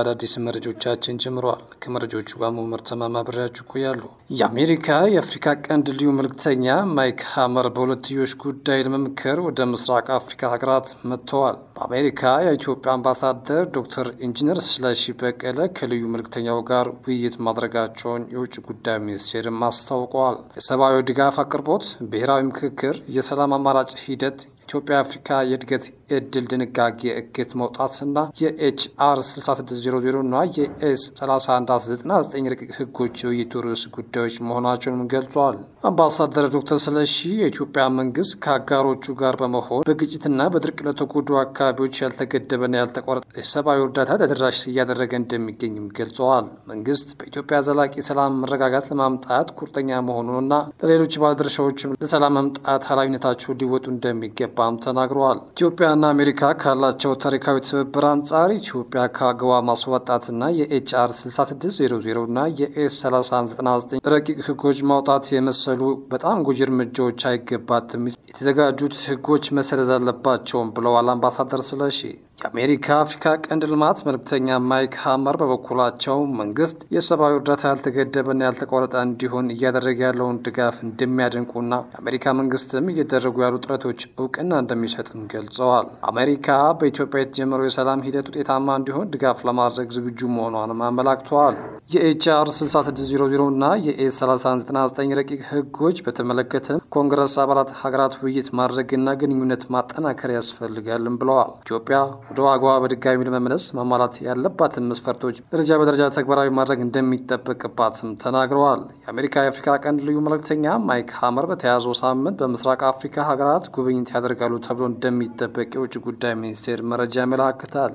በአዳዲስ መረጃዎቻችን ጀምረዋል። ከመረጃዎቹ ጋር መመር ተማማ አብሬያችሁ እቆያለሁ። የአሜሪካ የአፍሪካ ቀንድ ልዩ መልእክተኛ ማይክ ሀመር በሁለትዮሽ ጉዳይ ለመምከር ወደ ምስራቅ አፍሪካ ሀገራት መጥተዋል። በአሜሪካ የኢትዮጵያ አምባሳደር ዶክተር ኢንጂነር ስለሺ በቀለ ከልዩ መልእክተኛው ጋር ውይይት ማድረጋቸውን የውጭ ጉዳይ ሚኒስቴርም አስታውቀዋል። የሰብአዊ ድጋፍ አቅርቦት፣ ብሔራዊ ምክክር፣ የሰላም አማራጭ ሂደት ኢትዮጵያ አፍሪካ የእድገት እድል ድንጋጌ እግት መውጣትና የኤችአር 6600 እና የኤስ 3199 ረቂቅ ህጎች የውይይቱ ርዕስ ጉዳዮች መሆናቸውንም ገልጿል። አምባሳደር ዶክተር ስለሺ የኢትዮጵያ መንግስት ከአጋሮቹ ጋር በመሆን በግጭትና በድርቅ ለተጎዱ አካባቢዎች ያልተገደበና ያልተቋረጠ የሰብአዊ እርዳታ ተደራሽ እያደረገ እንደሚገኝም ገልጸዋል። መንግስት በኢትዮጵያ ዘላቂ ሰላም መረጋጋት ለማምጣት ቁርጠኛ መሆኑንና ለሌሎች ባለድርሻዎችም ለሰላም መምጣት ኃላፊነታቸው ሊወጡ እንደሚገባ ባም ተናግረዋል። ኢትዮጵያና አሜሪካ ካላቸው ታሪካዊ ትብብር አንጻር ኢትዮጵያ ከአገዋ ማስወጣትና የኤችአር 6600 እና የኤስ 3199 ረቂቅ ህጎች ማውጣት የመሰሉ በጣም ጎጂ እርምጃዎች አይገባትም፣ የተዘጋጁት ህጎች መሰረዝ አለባቸውም ብለዋል አምባሳደር ስለሺ። የአሜሪካ አፍሪካ ቀንድ ልማት መልእክተኛ ማይክ ሀመር በበኩላቸው መንግስት የሰብአዊ እርዳታ ያልተገደበና ያልተቋረጠ እንዲሆን እያደረገ ያለውን ድጋፍ እንደሚያደንቁና የአሜሪካ መንግስትም እየደረጉ ያሉ ጥረቶች እውቅና እንደሚሰጥም ገልጸዋል። አሜሪካ በኢትዮጵያ የተጀመረው የሰላም ሂደት ውጤታማ እንዲሆን ድጋፍ ለማድረግ ዝግጁ መሆኗንም አመላክተዋል። የኤችአር 6600 እና የኤስ 3199 ረቂቅ ህጎች በተመለከተ ኮንግረስ አባላት ሀገራት ውይይት ማድረግና ግንኙነት ማጠናከር ያስፈልጋልም ብለዋል። ኢትዮጵያ ወደ ዋጋዋ በድጋሚ ለመመለስ ማሟላት ያለባትን መስፈርቶች ደረጃ በደረጃ ተግባራዊ ማድረግ እንደሚጠበቅባትም ተናግረዋል። የአሜሪካ የአፍሪካ ቀንድ ልዩ መልእክተኛ ማይክ ሀመር በተያዘው ሳምንት በምስራቅ አፍሪካ ሀገራት ጉብኝት ያደርጋሉ ተብሎ እንደሚጠበቅ የውጭ ጉዳይ ሚኒስቴር መረጃ ያመላክታል።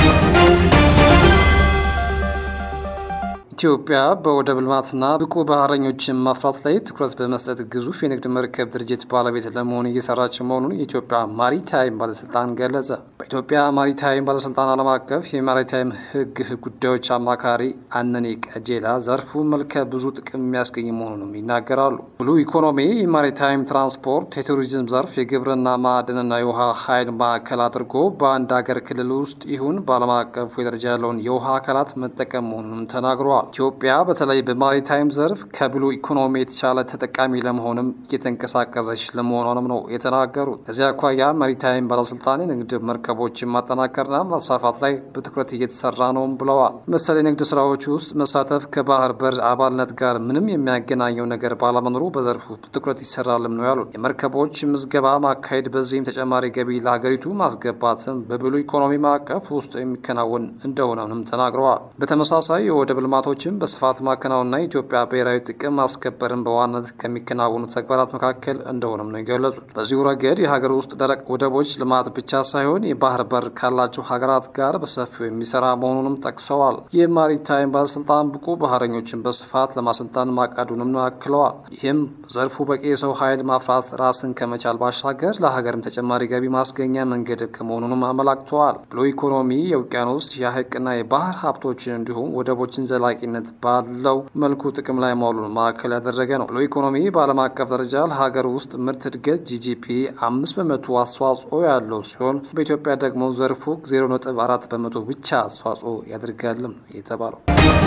ኢትዮጵያ በወደብ ልማትና ብቁ ባህረኞችን ማፍራት ላይ ትኩረት በመስጠት ግዙፍ የንግድ መርከብ ድርጅት ባለቤት ለመሆን እየሰራች መሆኑን የኢትዮጵያ ማሪታይም ባለስልጣን ገለጸ። በኢትዮጵያ ማሪታይም ባለስልጣን ዓለም አቀፍ የማሪታይም ሕግ ጉዳዮች አማካሪ አነኔ ቀጄላ ዘርፉ መልከ ብዙ ጥቅም የሚያስገኝ መሆኑንም ይናገራሉ። ብሉ ኢኮኖሚ የማሪታይም ትራንስፖርት፣ የቱሪዝም ዘርፍ፣ የግብርና ማዕድንና የውሃ ኃይል ማዕከል አድርጎ በአንድ ሀገር ክልል ውስጥ ይሁን በዓለም አቀፉ የደረጃ ያለውን የውሃ አካላት መጠቀም መሆኑንም ተናግረዋል። ኢትዮጵያ በተለይ በማሪታይም ዘርፍ ከብሉ ኢኮኖሚ የተሻለ ተጠቃሚ ለመሆንም እየተንቀሳቀሰች ለመሆኗንም ነው የተናገሩት። ከዚያ አኳያ ማሪታይም ባለስልጣን የንግድ መርከቦችን ማጠናከርና ማስፋፋት ላይ በትኩረት እየተሰራ ነውም ብለዋል። መሰል የንግድ ስራዎች ውስጥ መሳተፍ ከባህር በር አባልነት ጋር ምንም የሚያገናኘው ነገር ባለመኖሩ በዘርፉ ትኩረት ይሰራልም ነው ያሉት። የመርከቦች ምዝገባ ማካሄድ፣ በዚህም ተጨማሪ ገቢ ለሀገሪቱ ማስገባትም በብሉ ኢኮኖሚ ማዕቀፍ ውስጥ የሚከናወን እንደሆነም ተናግረዋል። በተመሳሳይ የወደብ ልማቶች ስራዎችን በስፋት ማከናወንና የኢትዮጵያ ብሔራዊ ጥቅም ማስከበርን በዋናነት ከሚከናወኑ ተግባራት መካከል እንደሆነም ነው የገለጹት። በዚሁ ረገድ የሀገር ውስጥ ደረቅ ወደቦች ልማት ብቻ ሳይሆን የባህር በር ካላቸው ሀገራት ጋር በሰፊው የሚሰራ መሆኑንም ጠቅሰዋል። የማሪታይም ባለስልጣን ብቁ ባህረኞችን በስፋት ለማሰልጠን ማቀዱንም ነው አክለዋል። ይህም ዘርፉ በቂ የሰው ኃይል ማፍራት ራስን ከመቻል ባሻገር ለሀገርም ተጨማሪ ገቢ ማስገኛ መንገድ ከመሆኑንም አመላክተዋል። ብሎ ኢኮኖሚ የውቅያኖስ የሀይቅና የባህር ሀብቶችን እንዲሁም ወደቦችን ዘላቂ ነት ባለው መልኩ ጥቅም ላይ መዋሉን ማዕከል ያደረገ ነው። ብሎ ኢኮኖሚ በዓለም አቀፍ ደረጃ ለሀገር ውስጥ ምርት እድገት ጂጂፒ አምስት በመቶ አስተዋጽኦ ያለው ሲሆን በኢትዮጵያ ደግሞ ዘርፉ ዜሮ ነጥብ አራት በመቶ ብቻ አስተዋጽኦ ያደርጋልም የተባለው።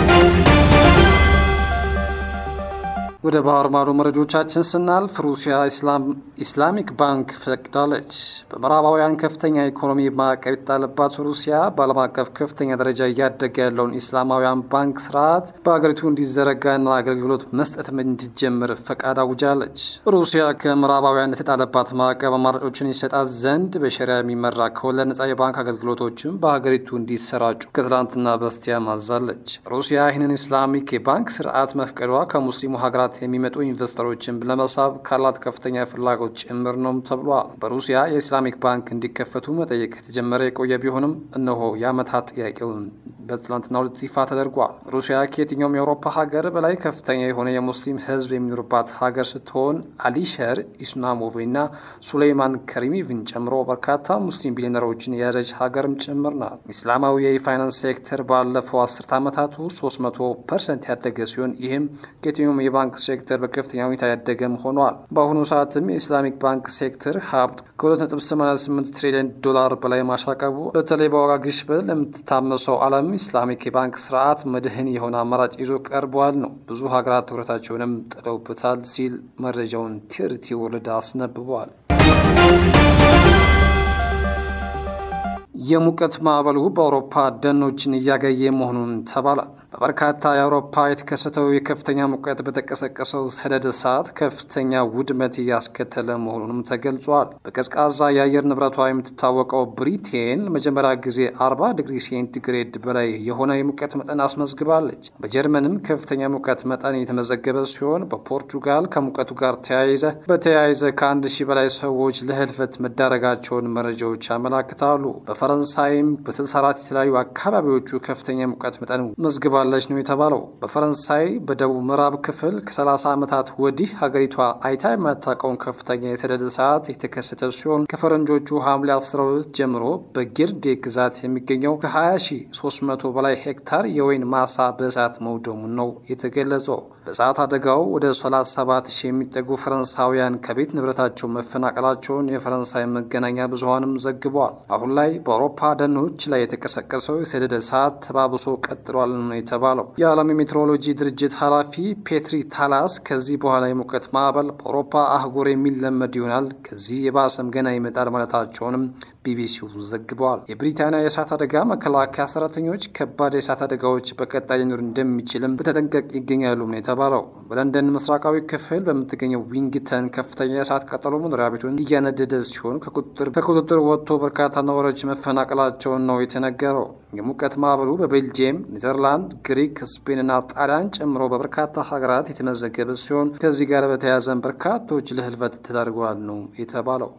ወደ ባህር ማዶ መረጃዎቻችን ስናልፍ ሩሲያ ኢስላሚክ ባንክ ፈቅዳለች። በምዕራባውያን ከፍተኛ ኢኮኖሚ ማዕቀብ የተጣለባት ሩሲያ በዓለም አቀፍ ከፍተኛ ደረጃ እያደገ ያለውን ኢስላማውያን ባንክ ስርዓት በሀገሪቱ እንዲዘረጋና አገልግሎት መስጠት እንዲጀምር ፈቃድ አውጃለች። ሩሲያ ከምዕራባውያን የተጣለባት ማዕቀብ አማራጮችን ይሰጣት ዘንድ በሸሪያ የሚመራ ከወለድ ነጻ የባንክ አገልግሎቶችን በሀገሪቱ እንዲሰራጩ ከትላንትና በስቲያ ማዛለች። ሩሲያ ይህንን ኢስላሚክ የባንክ ስርዓት መፍቀዷ ከሙስሊሙ ሀገራት የሚመጡ ኢንቨስተሮችን ለመሳብ ካላት ከፍተኛ ፍላጎት ጭምር ነው ተብሏል። በሩሲያ የኢስላሚክ ባንክ እንዲከፈቱ መጠየቅ የተጀመረ የቆየ ቢሆንም እነሆ የዓመታት ጥያቄውን በትላንትናው ዕለት ይፋ ተደርጓል። ሩሲያ ከየትኛውም የአውሮፓ ሀገር በላይ ከፍተኛ የሆነ የሙስሊም ሕዝብ የሚኖርባት ሀገር ስትሆን አሊሸር ኢስላሞቭ እና ሱሌይማን ከሪሚቭን ጨምሮ በርካታ ሙስሊም ቢሊዮነሮችን የያዘች ሀገርም ጭምር ናት። ኢስላማዊ የፋይናንስ ሴክተር ባለፈው አስርት ዓመታት ውስጥ 300 ፐርሰንት ያደገ ሲሆን ይህም ከየትኛውም የባንክ ሴክተር በከፍተኛ ሁኔታ ያደገም ሆኗል። በአሁኑ ሰዓትም የኢስላሚክ ባንክ ሴክተር ሀብት ከ2.88 ትሪሊዮን ዶላር በላይ ማሻቀቡ በተለይ በዋጋ ግሽበት ለምትታመሰው ዓለም ኢስላሚክ የባንክ ስርዓት መድህን የሆነ አማራጭ ይዞ ቀርቧል ነው። ብዙ ሀገራት ትኩረታቸውንም ጥለውበታል ሲል መረጃውን ቲርቲ ወርልድ አስነብበዋል። የሙቀት ማዕበሉ በአውሮፓ ደኖችን እያገየ መሆኑን ተባለ። በበርካታ የአውሮፓ የተከሰተው የከፍተኛ ሙቀት በተቀሰቀሰው ሰደድ እሳት ከፍተኛ ውድመት እያስከተለ መሆኑንም ተገልጿል። በቀዝቃዛ የአየር ንብረቷ የምትታወቀው ብሪቴን ለመጀመሪያ ጊዜ 40 ዲግሪ ሴንቲግሬድ በላይ የሆነ የሙቀት መጠን አስመዝግባለች። በጀርመንም ከፍተኛ ሙቀት መጠን የተመዘገበ ሲሆን በፖርቱጋል ከሙቀቱ ጋር ተያይዘ በተያያዘ ከአንድ ሺህ በላይ ሰዎች ለህልፈት መዳረጋቸውን መረጃዎች ያመላክታሉ። በፈረንሳይም በ64 የተለያዩ አካባቢዎቹ ከፍተኛ ሙቀት መጠን መዝግባለች ነው የተባለው። በፈረንሳይ በደቡብ ምዕራብ ክፍል ከ30 ዓመታት ወዲህ ሀገሪቷ አይታ የማታውቀውን ከፍተኛ የሰደድ እሳት የተከሰተ ሲሆን ከፈረንጆቹ ሐምሌ 12 ጀምሮ በጊርዴ ግዛት የሚገኘው ከ20300 በላይ ሄክታር የወይን ማሳ በእሳት መውደሙን ነው የተገለጸው። በእሳት አደጋው ወደ 37 ሺህ የሚጠጉ ፈረንሳውያን ከቤት ንብረታቸው መፈናቀላቸውን የፈረንሳይ መገናኛ ብዙኃንም ዘግበዋል። አሁን ላይ በአውሮፓ ደኖች ላይ የተቀሰቀሰው የሰደድ እሳት ተባብሶ ቀጥሏል ነው የተባለው። የዓለም የሜትሮሎጂ ድርጅት ኃላፊ ፔትሪ ታላስ ከዚህ በኋላ የሙቀት ማዕበል በአውሮፓ አህጉር የሚለመድ ይሆናል፣ ከዚህ የባሰም ገና ይመጣል ማለታቸውንም ቢቢሲው ዘግበዋል። የብሪታንያ የእሳት አደጋ መከላከያ ሰራተኞች ከባድ የእሳት አደጋዎች በቀጣይ ሊኖር እንደሚችልም በተጠንቀቅ ይገኛሉ ነው የተባለው። በለንደን ምስራቃዊ ክፍል በምትገኘው ዊንግተን ከፍተኛ የእሳት ቃጠሎ መኖሪያ ቤቱን እያነደደ ሲሆን ከቁጥጥር ወጥቶ በርካታ ነዋሪዎች መፈናቀላቸውን ነው የተነገረው። የሙቀት ማዕበሉ በቤልጅየም፣ ኔዘርላንድ፣ ግሪክ፣ ስፔንና ጣሊያን ጨምሮ በበርካታ ሀገራት የተመዘገበ ሲሆን ከዚህ ጋር በተያያዘን በርካቶች ለህልፈት ተዳርገዋል ነው የተባለው።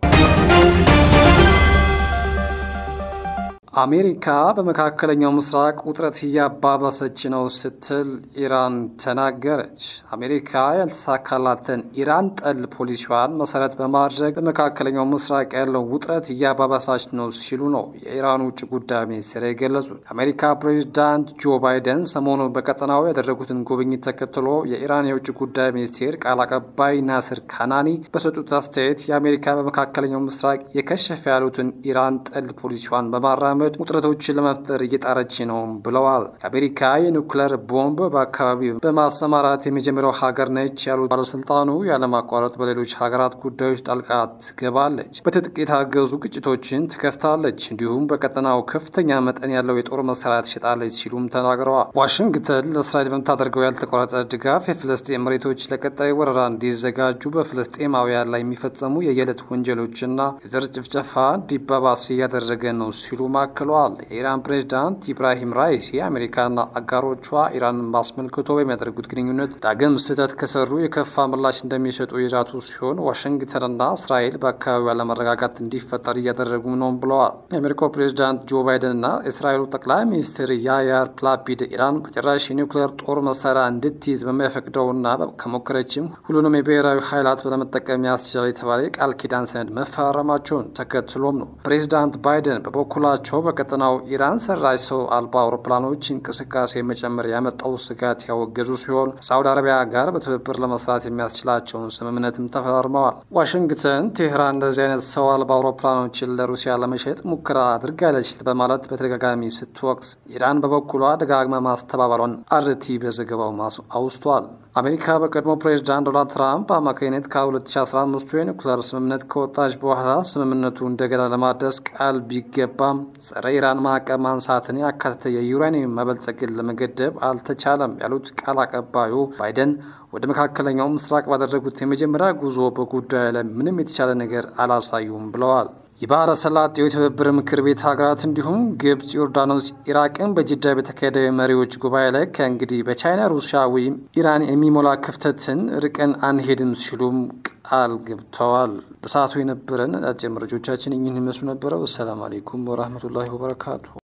አሜሪካ በመካከለኛው ምስራቅ ውጥረት እያባባሰች ነው ስትል ኢራን ተናገረች። አሜሪካ ያልተሳካላትን ኢራን ጠል ፖሊሲዋን መሰረት በማድረግ በመካከለኛው ምስራቅ ያለው ውጥረት እያባባሳች ነው ሲሉ ነው የኢራን ውጭ ጉዳይ ሚኒስቴር የገለጹት። የአሜሪካ ፕሬዚዳንት ጆ ባይደን ሰሞኑን በቀጠናው ያደረጉትን ጉብኝት ተከትሎ የኢራን የውጭ ጉዳይ ሚኒስቴር ቃል አቀባይ ናስር ካናኒ በሰጡት አስተያየት የአሜሪካ በመካከለኛው ምስራቅ የከሸፈ ያሉትን ኢራን ጠል ፖሊሲዋን በማራመድ ውጥረቶችን ለመፍጠር እየጣረች ነው ብለዋል። የአሜሪካ የኒውክለር ቦምብ በአካባቢው በማሰማራት የመጀመሪያው ሀገር ነች ያሉት ባለስልጣኑ ያለማቋረጥ በሌሎች ሀገራት ጉዳዮች ጣልቃ ትገባለች፣ በትጥቅ የታገዙ ግጭቶችን ትከፍታለች፣ እንዲሁም በቀጠናው ከፍተኛ መጠን ያለው የጦር መሳሪያ ትሸጣለች ሲሉም ተናግረዋል። ዋሽንግተን ለእስራኤል በምታደርገው ያልተቋረጠ ድጋፍ የፍልስጤም መሬቶች ለቀጣይ ወረራ እንዲዘጋጁ በፍልስጤማውያን ላይ የሚፈጸሙ የየዕለት ወንጀሎችና የዘር ጭፍጨፋ እንዲባባስ እያደረገ ነው ሲሉ አክለዋል። የኢራን ፕሬዚዳንት ኢብራሂም ራይሲ አሜሪካና አጋሮቿ ኢራንን ማስመልክቶ በሚያደርጉት ግንኙነት ዳግም ስህተት ከሰሩ የከፋ ምላሽ እንደሚሰጡ የዛቱ ሲሆን ዋሽንግተንና እስራኤል በአካባቢው አለመረጋጋት እንዲፈጠር እያደረጉ ነው ብለዋል። የአሜሪካው ፕሬዚዳንት ጆ ባይደንና የእስራኤሉ ጠቅላይ ሚኒስትር ያያር ላፒድ ኢራን በጭራሽ የኒውክሌር ጦር መሳሪያ እንድትይዝ በሚያፈቅደውና ከሞከረችም ሁሉንም የብሔራዊ ኃይላት ለመጠቀም ያስችላል የተባለ የቃል ኪዳን ሰነድ መፈራረማቸውን ተከትሎም ነው። ፕሬዚዳንት ባይደን በበኩላቸው በቀጠናው ኢራን ሰራሽ ሰው አልባ አውሮፕላኖች እንቅስቃሴ መጨመር ያመጣው ስጋት ያወገዙ ሲሆን ሳውዲ አረቢያ ጋር በትብብር ለመስራት የሚያስችላቸውን ስምምነትም ተፈራርመዋል። ዋሽንግተን ቴህራን እንደዚህ አይነት ሰው አልባ አውሮፕላኖችን ለሩሲያ ለመሸጥ ሙከራ አድርጋለች በማለት በተደጋጋሚ ስትወቅስ፣ ኢራን በበኩሏ ደጋግማ ማስተባበሏን አርቲ በዘገባው አውስቷል። አሜሪካ በቀድሞ ፕሬዚዳንት ዶናልድ ትራምፕ አማካኝነት ከ2015 የኒውክሌር ስምምነት ከወጣች በኋላ ስምምነቱ እንደገና ለማድረስ ቃል ቢገባም ጸረ ኢራን ማዕቀብ ማንሳትን ያካተተ የዩራኒየም መበልጸግን ለመገደብ አልተቻለም ያሉት ቃል አቀባዩ ባይደን ወደ መካከለኛው ምስራቅ ባደረጉት የመጀመሪያ ጉዞ በጉዳዩ ላይ ምንም የተቻለ ነገር አላሳዩም ብለዋል። የባህረ ሰላጤው የትብብር ምክር ቤት ሀገራት እንዲሁም ግብጽ፣ ዮርዳኖስ፣ ኢራቅን በጅዳ በተካሄደው የመሪዎች ጉባኤ ላይ ከእንግዲህ በቻይና ሩሲያ ወይም ኢራን የሚሞላ ክፍተትን ርቀን አንሄድም ሲሉም ቃል ገብተዋል። ለሰዓቱ የነበረን አጭር መረጃዎቻችን እኚህን ይመስሉ ነበረ። ወሰላም አሌይኩም ወራህመቱላሂ ወበረካቱ።